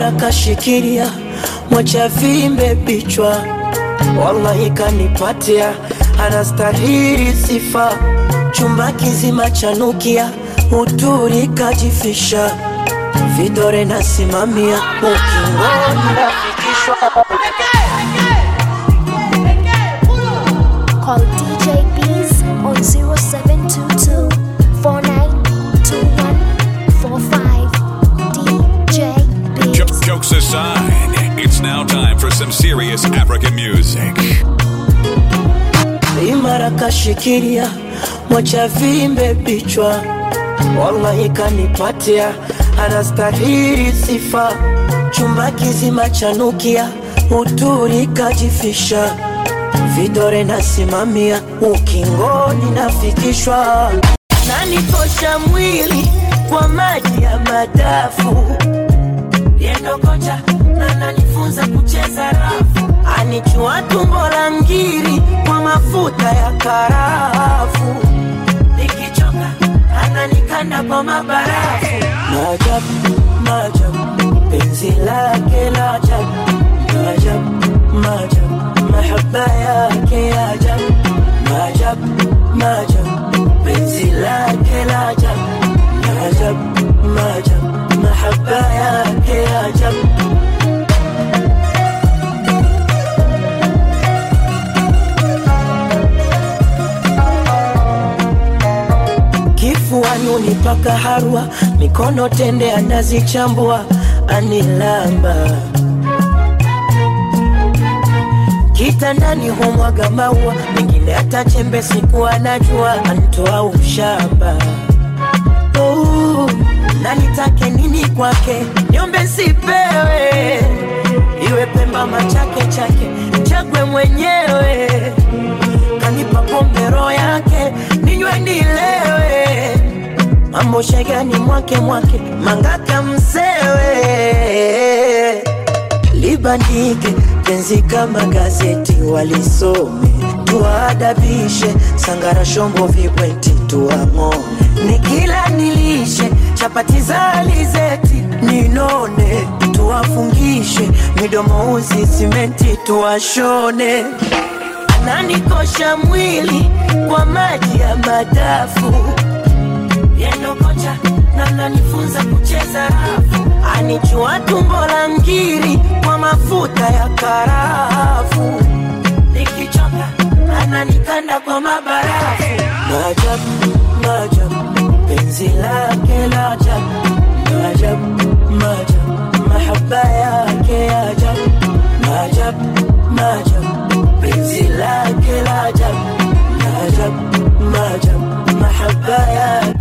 imara kashikilia, mwacha vimbe bichwa, wallahi kanipatia, anastahili sifa, chumba kizima chanukia, uturi kajifisha, vidore nasimamia, ukingoni nafikishwa Call DJ Bees on 0722 492145. DJ Jo- Bees. jokes aside, it's now time for some serious African music. imara kashikilia, mwacha vimbe bichwa, wallahi kanipatia, anastahili sifa, chumba kizima chanukia, uturi kajifisha, vidore nasimamia, ukingoni nafikishwa, nanikosha mwili kwa maji ya madafu yendo kocha na nanifunza kucheza rafu, anichua tumbo la ngiri kwa mafuta ya karafu, nikichoka ananikanda kwa mabarafu. Maajabu, maajabu, penzi lake la ajabu, maajabu, maajabu, mahaba yake ya ajabu, maajabu, maajabu, penzi lake la ajabu, maajabu, maajabu, mahaba yake ya ajabu. kifuani unipaka harwa, mikono tende anazichambua, anilamba kitandani humwaga maua, mengine hata chembe siku anajua, antoa ushamba Oh, na nitake nini kwake, niombe sipewe, iwe Pemba machake chake, chagwe mwenyewe kanipa pombe roho yake ninywe nilewe, mambo shegani mwake mwake mangaka msewe, libandike penzi kama gazeti walisome, tuwaadabishe sangara shombo vibweti tuang'o, nikila nilishe chapati za alizeti ninone, tuwafungishe midomo uzi simenti tuwashone ananikosha mwili kwa maji ya madafu yendo kocha na nanifunza kucheza rafu anichua tumbo la ngiri kwa mafuta ya karafu nikichoka ananikanda kwa mabarafu maajabu maajabu penzi lake la ajabu maajabu maajabu mahaba yake ya ajabu maajabu maajabu penzi lake la ajabu maajabu maajabu mahaba yake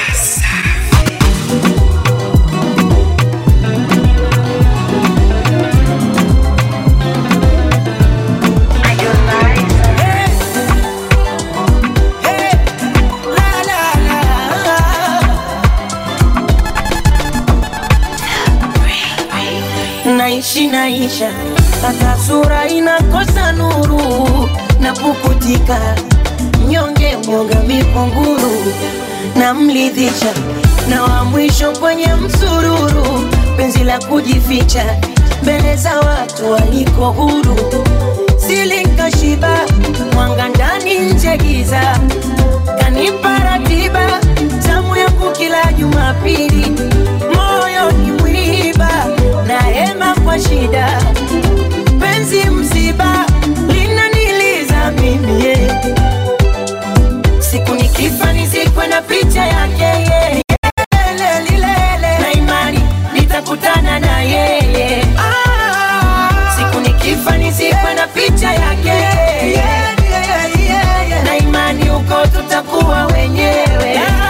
naishi naisha, hata sura inakosa nuru, napukutika mnyonge, mwoga mikunguru, namlidhisha na wa mwisho kwenye msururu, penzi la kujificha mbele za watu waliko huru, silinkashiba mwanga ndani nje giza, kanipa ratiba tamu yangu kila Jumapili, moyo ni mwiba na hema kwa shida, penzi msiba linaniliza mimi yeah. siku nikifa nizikwe na picha yake yeah. Lele, lilele. na imani nitakutana na yeye siku nikifa nizikwe na picha yake na imani huko tutakuwa wenyewe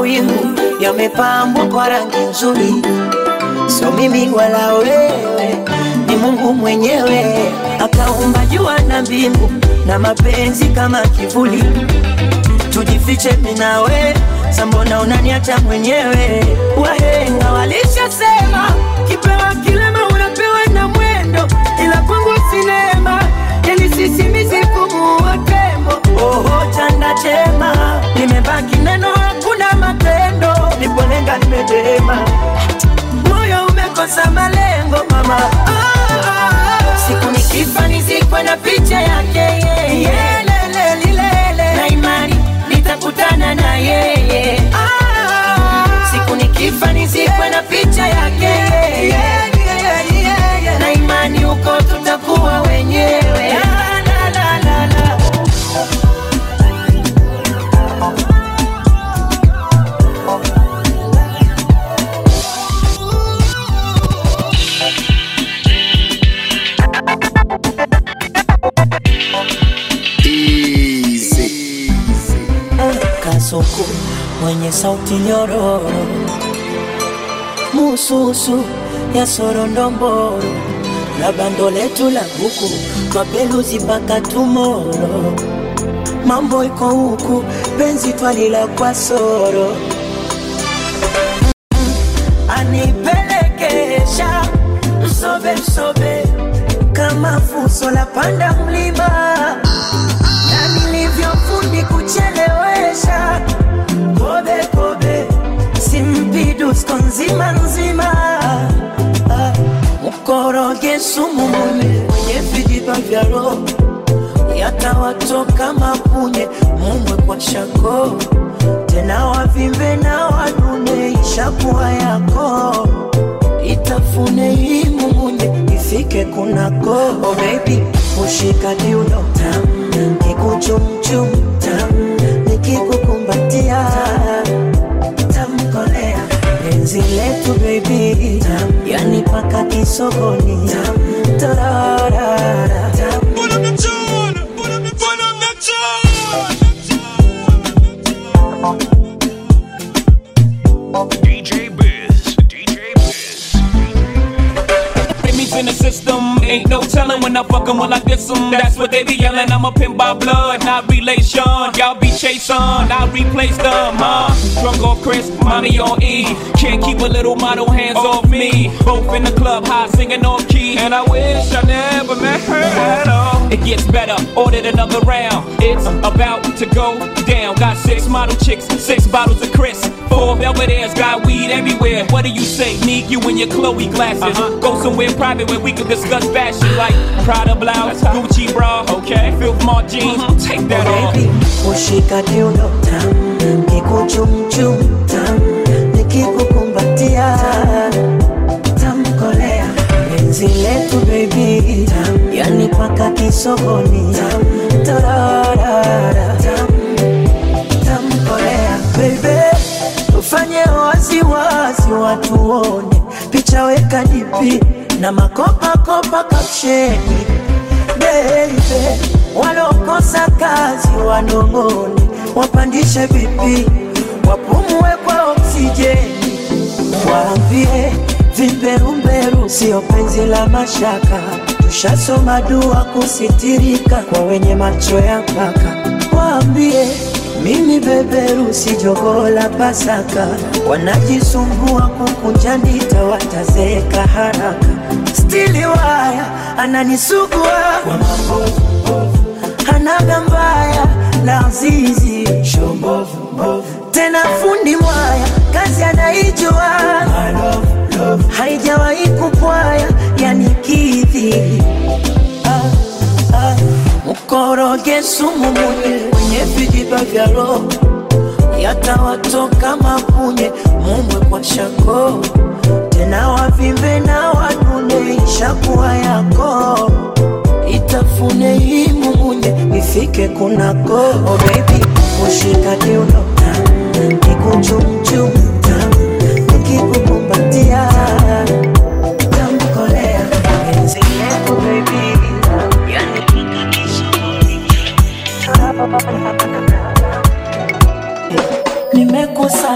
mawingu yamepambwa kwa rangi nzuri, sio mimi wala wewe, ni Mungu mwenyewe akaumba jua na mbingu na mapenzi kama kivuli, tujifiche mimi na wewe, sambona unaniacha mwenyewe? Wahenga walishasema kipewa kilema unapewa na mwendo, ila kwangu sinema yani sisimizi kumuua tembo. Oho, chanda chema limebaki neno, hakuna matendo, nipolenga nimedema, moyo umekosa malengo mama. Ah, ah, ah. Siku nikifa nizikwe na picha yake yeye, lele lilele, na imani nitakutana na yeye. Ah, siku nikifa nizikwe na picha yake yeye, na imani huko tutakuwa wenyewe. La, la, la, la, la. Kasuku mwenye sauti nyororo, mususu ya sorondomboro na bando letu la buku twapeluzi mpaka tumoro. Mambo iko huku, penzi twalila kwa soro, anipelekesha msobe msobe kama fuso la panda mlima na nilivyofundi kuchelewesha kobe kobe simpidusko nzima nzima Ah, mkoroge sumu mune mwenye vijiba vya roho yatawatoka mapunye mumwe kwa shako tena wavimbe na wanune ishakuwa yako itafune hii mumunye ifike kunako oh baby ushika kiuno tam kikuchumchum tam nikikukumbatia tamkolea penzi letu baby tam yani paka kisogoni tam tararara tam DJ Biz. DJ Biz. Enemies in the system, ain't no telling when I fuck 'em when I diss 'em. That's what they be yelling. I'm a pimp by blood, not relation. Y'all be chasing, I replace them, huh? Drunk off Chris, money on E. Can't keep a little model hands off me. Both in the club, high singing off key. And I wish I never met her at all. It gets better, ordered another round. It's about to go down. Got six model chicks, six bottles of Chris. Four Belvedere's, got weed everywhere. What do you say? Need you in your Chloe glasses. Go somewhere private where we can discuss fashion like Prada blouse, Gucci bra, okay? Filth Mart jeans, take that off. baby ushika kiuno tam kikuchumchum tam nikikukumbatia tamkolea penzi letu baby tam yani paka kisogoni tam tararara tam tamkolea baby tufanye waziwazi watuone picha weka dipi na makopakopa kapsheni baby walokosa kazi wanong'one wapandishe vipi wapumue kwa oksijeni waambie vimberumberu sio penzi la mashaka tushasoma dua kusitirika kwa wenye macho ya mpaka waambie mimi beberu si jogoo la Pasaka, wanajisumbua kukunja ndita, watazeeka haraka. Stili waya ananisugua kwa mambo hanaga mbaya la zizi tena fundi mwaya kazi anaijua haijawahi kupwaya yani kidhi ah, ah. mkoroge sumu munye kwenye vijiba vya roho yatawatoka mapunye mumwe kwa shako tena wavimbe na wanune ishakuwa yako itafune hii mumunye ifike kunako oh baby ushika kiuno kikuchumchum nikikukumbatia tamkolea penzi letu baby yani nimekosa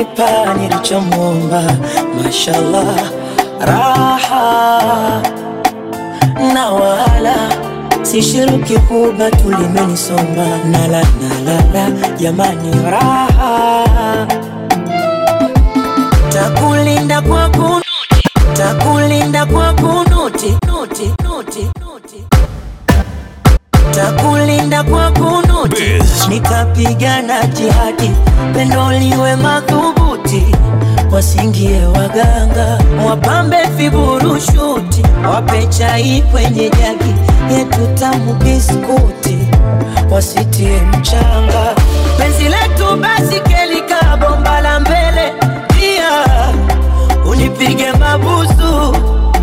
kanipa nilichomwomba, mashallah, raha na wala sishiriki kuba tulimenisomba nala nalala jamani, raha takulinda kwa kunuti, takulinda kwa kunuti, nuti, nuti, nuti. takulinda kwa kunuti, Biz. nikapigana jihadi, pendo liwe madhubuti, wasingie waganga, wapambe viburushuti, wape chai kwenye jagi yetu tamu biskuti, wasitie mchanga, penzi letu basi kelika bomba la mbele, pia unipige mabusu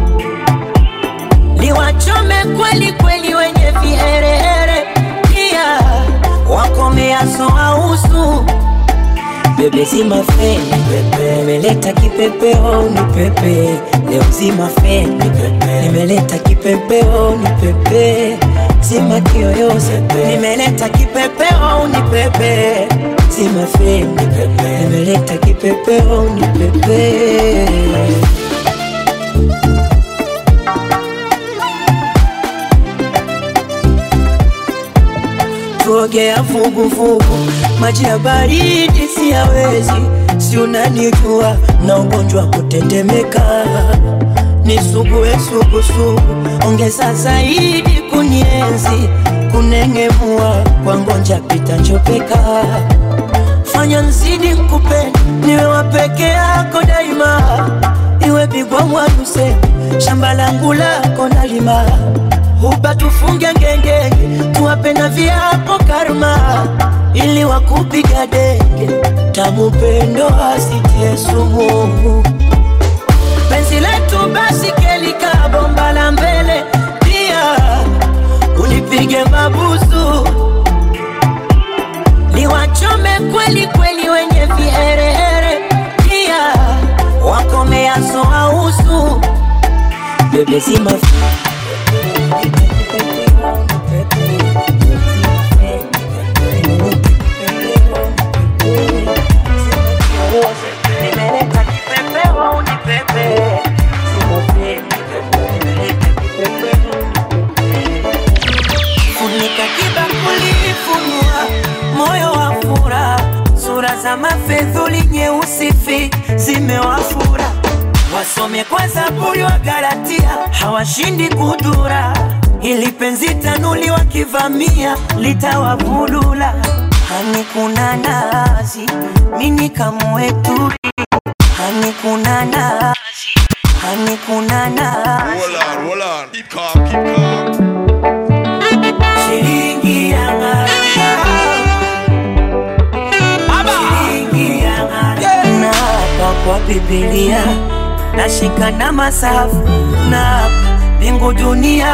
niwachome kweli kweli wenye viherehere, pia wakomeaso ausu bebe zima feni pepe, nimeleta kipepeo ni pepe leo zima feni pepe, nimeleta kipepeo ni pepe zima kiyoyozi nimeleta kipepeo ni pepe zima feni pepe, nimeleta kipepeo ni pepe kuogea vuguvugu, maji ya baridi siyawezi, si unanijua na ugonjwa wa kutetemeka, nisugue sugusugu, ongeza zaidi kunienzi, kunengemua kwa ngonja pita njopeka, fanya nzidi nkupende, niwe wa peke yako daima, iwe bigwa mwaduse, shamba langu lako nalima huba tufunge ngengenge, tuwape na viapo karma, ili wakupiga denge, tamu pendo asitie sumu. Penzi letu basi kelika bomba la mbele, pia unipige mabusu, niwachome kweli kweli wenye viherehere, pia wakomeaso ausu bebe zima Nimeleta kipepeo ni pepe Funika kibakuli funua moyo wa fura sura za mafedhuli nyeusi fi zimewafura wasome kwa Zaburi wa Galatia hawashindi kudura ili penzi tanuli wakivamia litawavulula hani kuna nazi mini kamweturi hani kuna nazi hani kuna nazi Hold on, hold on. Keep calm, keep calm. shilingi ya ng'ara. Shilingi ya ng'ara. na hapa kwa Biblia nashika na masafu na hapa mbingu dunia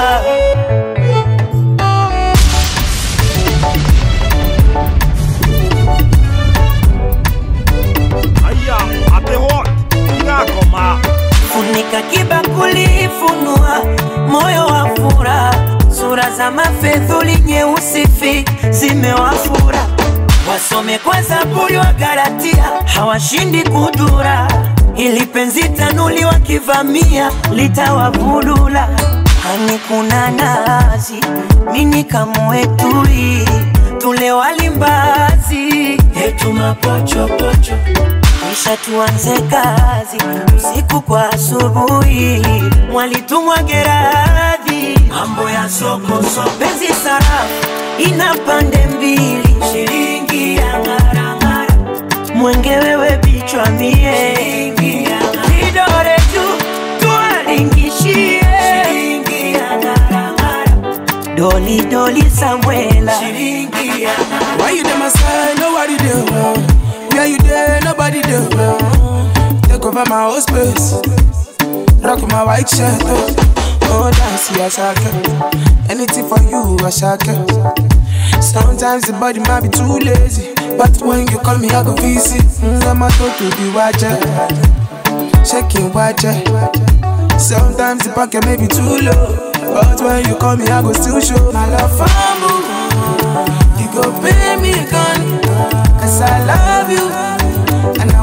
Aya, apehot, inakoma. funika kibakuli funua moyo wa fura sura za mafedhuli nyeusi fi zimewafura wasome kwa Zaburi wa Galatia hawashindi kudura ili penzi tanuli wakivamia litawavulula hani kuna nazi mini kamwetui tule walimbazi yetu mapochopocho kisha tuanze kazi usiku kwa asubuhi, mwalitumwa Geradhi, mambo ya soko soko, penzi sarafu ina pande mbili, shilingi ya ng'arang'ara, mwenge wewe bichwa mie, shilingi ya ng'ara, vidore juu tuwalingishie, shilingi ya ng'arang'ara, doli doli Samuela, shilingi ya ng'ara. Why you there, my side? Nobody there. Where you there? Nobody there. Take over my whole space. Rock my white shirt. Oh, oh dance, yeah, shaka. Anything for you, I shaka. Sometimes the body might be too lazy, but when you call me, I go visit. Mm, I'm a to to the watcher, checking watcher. Sometimes the pocket may be too low, but when you call me, I go still show my love for you. You go pay me gun, cause I love you, and I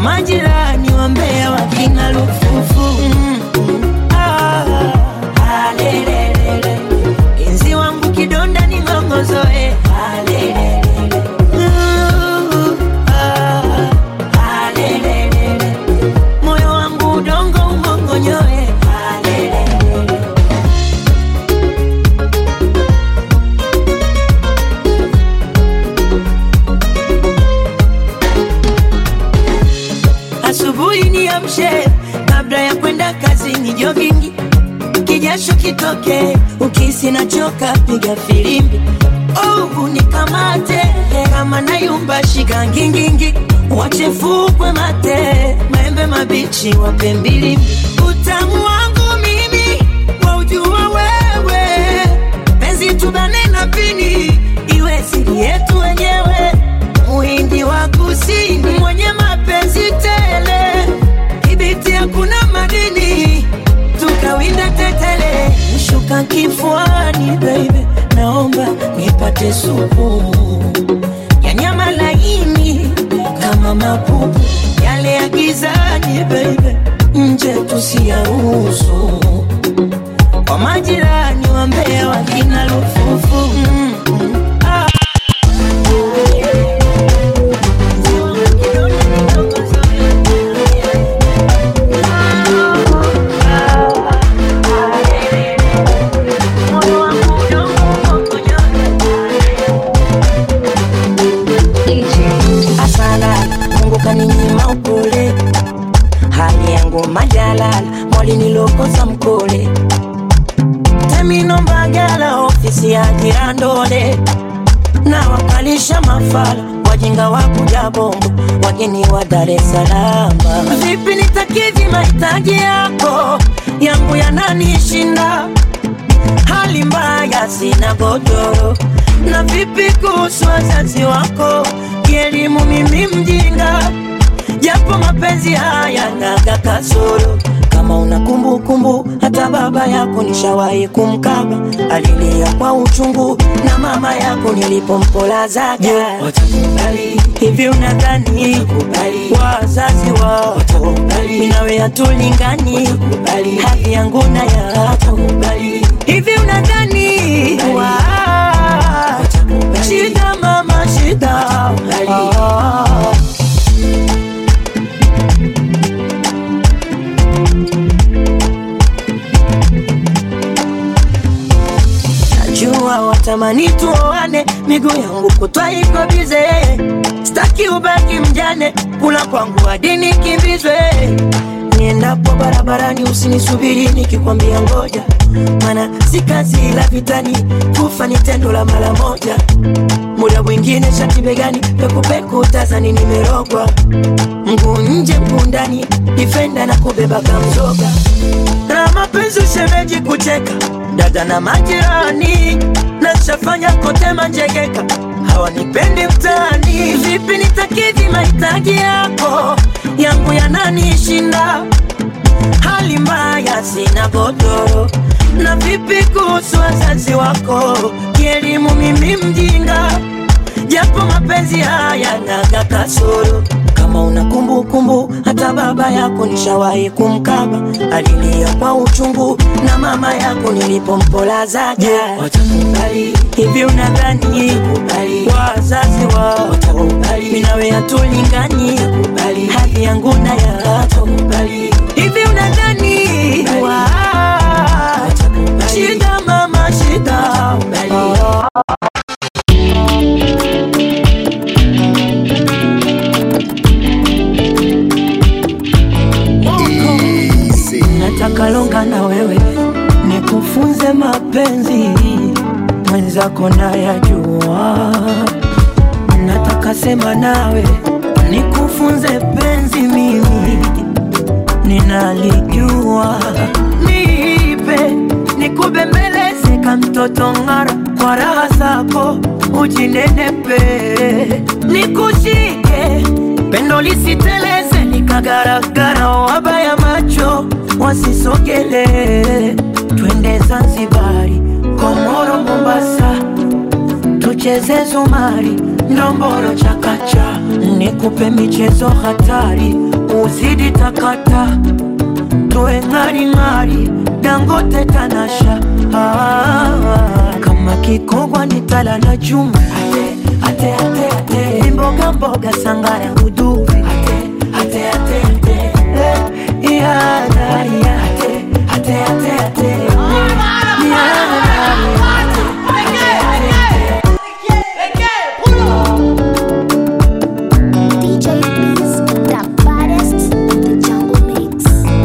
majirani wambea wakina lufufu mm, mm, ah, ah, lelelele. Enzi wangu kidonda ni ng'ongozoe ah, lelelele. Uh, ah, ah, lelelele. moyo wangu udongo umongonyoe ah, lelelele. asubuhi niamshe kabla ya kwenda kazini jogingi kijasho kitoke ukisi nachoka piga filimbi oh, unikamate kama nayumba shika ngingingi wachefukwe mate maembe mabichi wape mbili utamu wangu mimi waujua wewe penzi tubane na pini iwe siri yetu wenyewe muhindi wa kusini mwenye mapenzi tele kibiti hakuna madini tukawinda tetele shuka kifuani baby naomba nipate supu ya nyama laini kama mapupu yale ya gizani baby nje tusiyaruhusu kwa majirani wambea wakina lufufu mm, mm, ah. asala mungu kaninyima upole hali yangu majalala mwali nilokosa mkole teminombagala ofisi ya jirandole na wakalisha mafala wajinga wa kuja bongo wageni wa dar es salaam vipi nitakidhi mahitaji yako yangu yananishinda hali mbaya sina godoro na vipi kuhusu wazazi wako kielimu mimi mjinga japo mapenzi haya naga kasoro kama una kumbukumbu hata baba yako nishawahi kumkaba alilia kwa uchungu na mama yako nilipompolazaga watakubali hivi unadhani wazazi wako minawe hatulingani hali yangu na yako hivi unadhani wa shida mama shida ah. najua watamani tuoane miguu yangu kutwa iko bize staki ubaki mjane kula kwangu hadi nikimbizwe niendapo barabarani usinisubiri nikikwambia ngoja mana si kazi la vitani kufa ni tendo la mara moja muda mwingine shati begani pekupeku tazani nimerogwa mguu nje mguu ndani difenda na kubeba kamzoga na mapenzi ushemeji kucheka dada na majirani nashafanya kote manjegeka hawanipendi mtaani vipi nitakidhi mahitaji yako yangu yananishinda hali mbaya sina godoro na vipi kuhusu wazazi wako kielimu mimi mjinga japo mapenzi haya naga kasoro kama una kumbukumbu hata baba yako nishawahi kumkaba alilia kwa uchungu na mama yako nilipompolazaja watakubali hivi unadhani wazazi wako minawe hatulingani hali yangu na yako hivi unadhani wa shida mama shida oh. nataka longa na wewe nikufunze mapenzi mwenzako nayajua nataka sema nawe nikufunze penzi mimi ninalijua nipe nikubembeleze ka mtoto ng'ara kwa raha zako ujinenepe nikushike pendo lisiteleze likagaragara wabaya macho wasisogele twende zanzibari komoro mombasa tucheze zumari, ndomboro chakacha, nikupe michezo hatari, uzidi takata, tuwe ng'aring'ari, dangote tanasha, ah, kama kikogwa ni tala na chuma, ate, ate, ate, ate, mboga mboga sangara uduvi, ate, ate, ate, ate, eh, yana, ya, ate, ate, ate, ate, yana, ya, DJ Beats, the baddest in the jungle mix.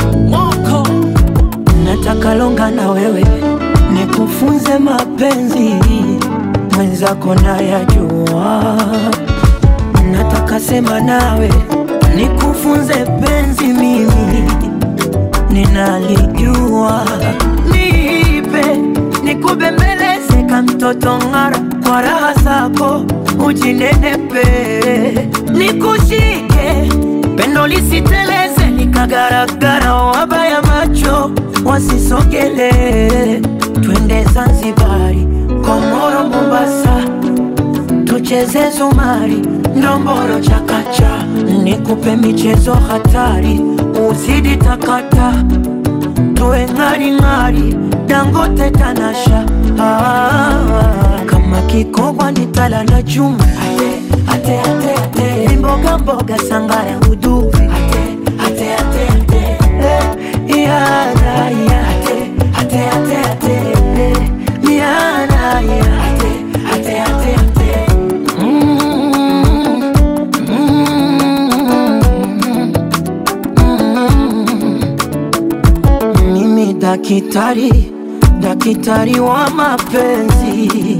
nataka longa na wewe nikufunze mapenzi mwenzako nayajua nataka sema nawe nikufunze penzi mimi ninalijua nipe nikubembeleze ka mtoto ng'ara kwa raha zako ujinenepe nikushike pendo lisiteleze likagaragara wabaya macho wasisogele twende zanzibari komoro mombasa tucheze zumari ndomboro chakacha nikupe michezo hatari uzidi takata tuwe ng'aring'ari dangote tanasha ah, kama kikogwa ni tala na chuma ate, ate, ate, ate. mboga mboga sangara uduvi ate, ate, ate, ate. Eh, yana, ya, ate, ate, ate, ate. Eh, yana, ya, ate, ate, ate, ate. Mm, mm, mm. Mimi dakitari, dakitari wa mapenzi,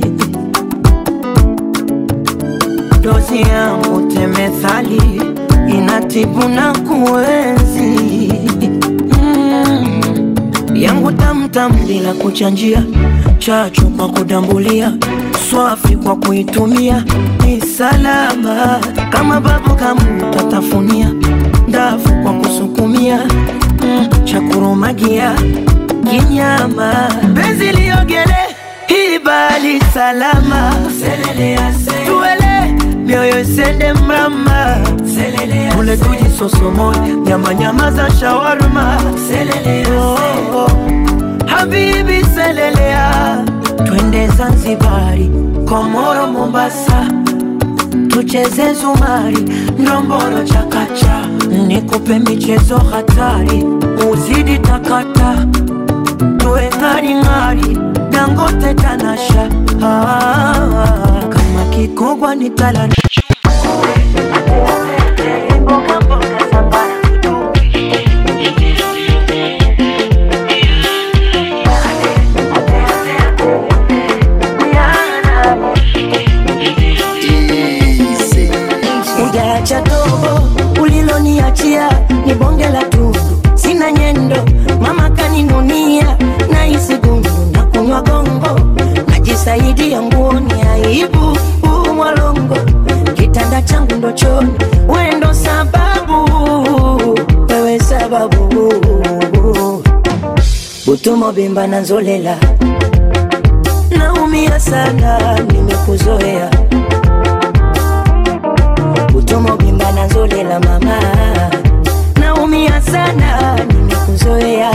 dozi yangu temethali inatibu na kuenzi mm. yangu tamtam bila kuchanjia, chachu kwa kudambulia, swafi kwa kuitumia, ni salama kama babu kamu tatafunia, ndafu kwa kusukumia mm, cha kurumagia kinyama, penzi liogele hibali salama, tuele mioyo isende mrama, ule tujisosomoe nyama nyama za shawarma, oh, oh. Habibi selelea, twende Zanzibari, Komoro, Mombasa, tucheze zumari, ndomboro chakacha, nikupe michezo hatari, uzidi takata, tuwe ng'aring'ari, dangote tanasha, ah, kama kikogwa ni tala na Mboga mboga sambara Ujaacha tobo uliloniachia ni bonge la tundu, sina nyendo, mama kaninunia na isi gundu na kunywa gongo, najisaidia nguoni aibu huu mwalongo, kitanda changu ndo choni, we ndo sababu, wewe sababu, butumo bimba na nzolela, naumia sana, nimekuzoea utomo bimba na nzolela mama, naumia sana, nimekuzoea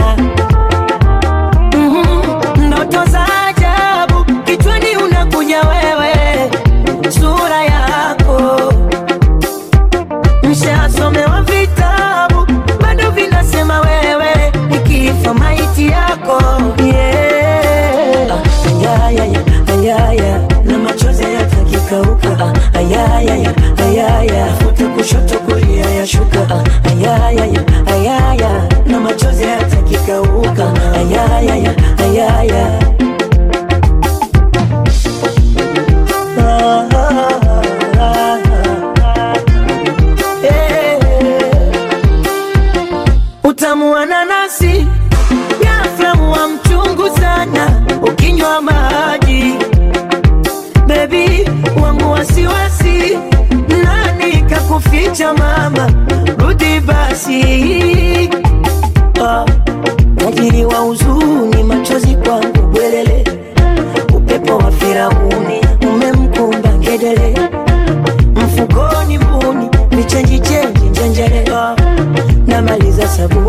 Mhm, ndoto za ajabu kichwani unakuja wewe, sura yako mshasomewa vitabu bado vinasema wewe nikifa maiti yako yeah. ayayaya ayaya na machozi yatakikauka ayayaya ayaya futa kushoto kulia yashuka ayayaya ayaya na machozi yatakikauka ayayaya ayaya Ah, ah, ah, ah. Eh. Utamu wa nanasi ghafla wa mchungu sana ukinywa maji bebi wangu wasiwasi nani kakuficha mama rudi basi ah, tajiri wa huzuni machozi kwangu bwelele upepo wa firauni umemkuna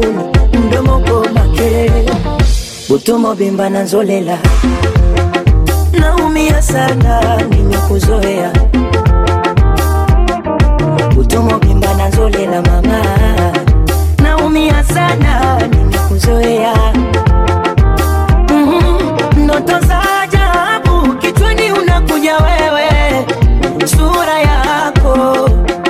kuni mdomo goma kelele utomo bimba na nzolela naumia sana nimekuzoea utomo bimba na nzolela mama naumia sana nimekuzoea Mhm, ndoto za ajabu kichwani unakuja wewe sura yako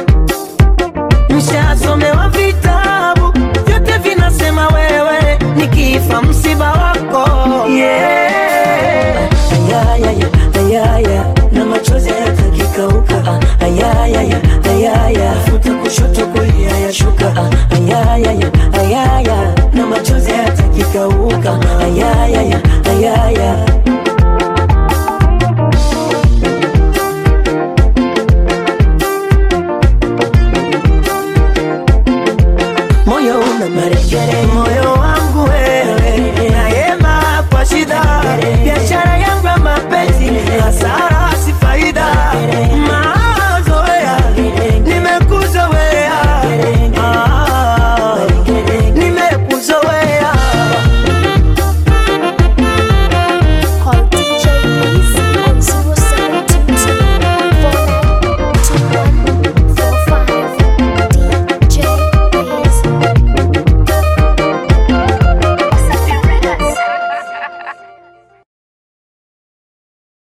mshasomewa vitabu vyote vinasema wewe nikifa msiba wako yeah. ayayaya ayaya na machozi yatakikauka ayayaya ayaya futa kushoto kulia yashuka ayayaya ayaya na machozi yatakikauka ayayaya ayaya moyo una marekere, moyo wangu wewe, nayema kwa shida, biashara yangu ya mapenzi, hasara si faida,